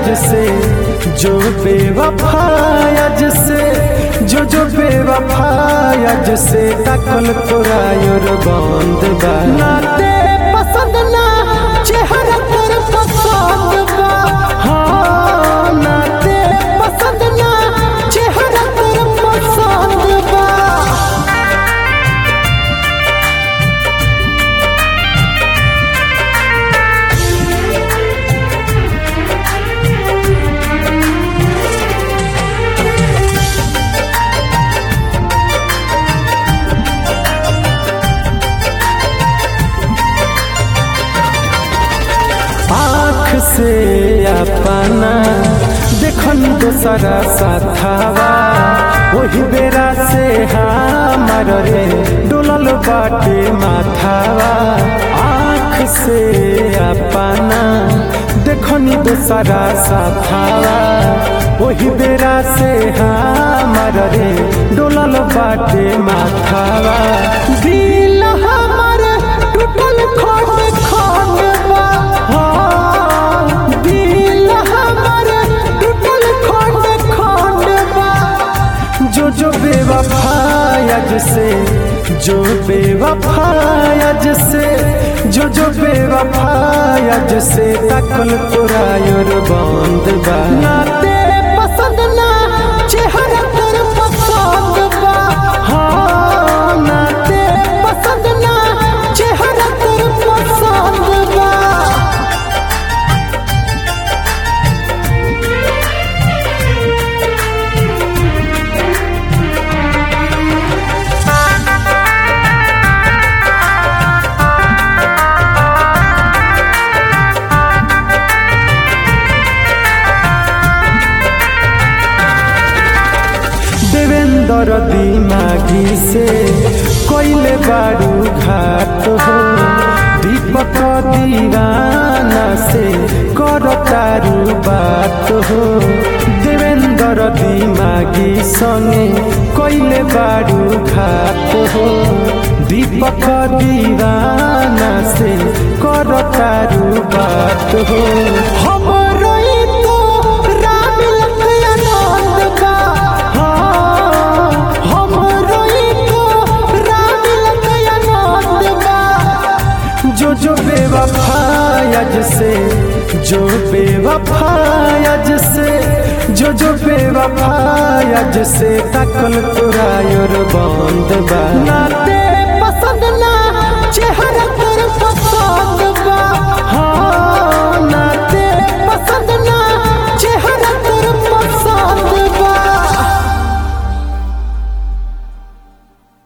से जो बेवफायज से जो जो बेवफायज से तकल तोरा योर बंद बा नाते पसंद ना चेहरा तेर पसंद बा हाँ नाते पसंद ना चेहरा तेर पसंद बा आँख से अपना देखन दोसरा साथावा वही बेरा से हमार रे डोलल बाटे माथावा आँख से अपना देखन दोसरा साथावा वही बेरा से हमार रे डोलल बाटे माथावा दिल हमार टूटल खंड खंड बा हाँ, दिल हमार टूटल खंड खंड बा जो जो बेवफायज से जो बेवफायज से जो जो बेवफायज से तकल तोरा योर बंद बा नाते पसंद ना चेहरा तेर पसंद बा हाँ नाते पसंद ना चेहरा तेर पसंद बा देवेंद्र दिमागी से कोइले बारू घाट हो दीपक दीवाना से कर तारू बात हो देवेंद्र दिमागी संगे कोइले बारू घाट हो दीपक दीवाना से कर तारू बात हो हम रोई तो राम लखनऊ बा हाँ, हम रोई तो राम लखनऊ बा जो जो बेवफायज से जो बेवफायज से जो जो बेवफायज से तकल तोरा योर बंद बा नाते